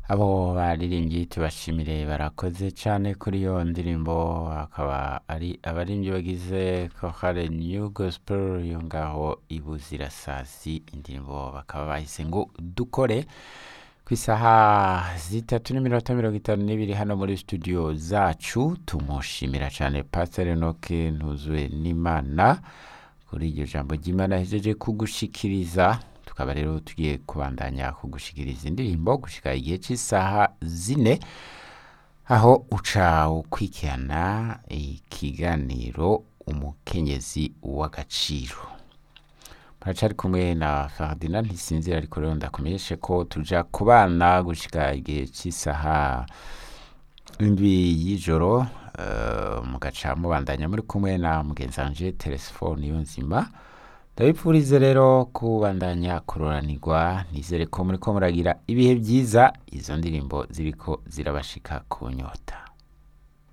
abo baririmbyi tubashimire barakoze cyane kuri iyo ndirimbo akaba ari abaririmbyi bagize kohare new gospel yo ngaho ibuzirasazi indirimbo bakaba bahise ngo dukore ku isaha zitatu n'iminota mirongo itanu n'ibiri hano muri studio zacu tumushimira cyane pastor enoke ntuzwe n'imana kuri iryo jambo ry'imana yahejeje kugushikiriza tukaba rero tugiye kubandanya kugushikiriza indirimbo gushika igihe cy'isaha zine aho uca ukwikirana ikiganiro umukenyezi w'agaciro muracari kumwe na Ferdinand ntisinzira ariko rero ndakumenyeshe ko tuja kubana gushika igihe cy'isaha indwi y'ijoro uh, mugaca mubandanya muri kumwe na mugenzi wanje telefone yo nzima ndabipfurize rero kubandanya kuroranirwa nizere ko muriko muragira ibihe byiza izo ndirimbo ziriko zirabashika ku nyota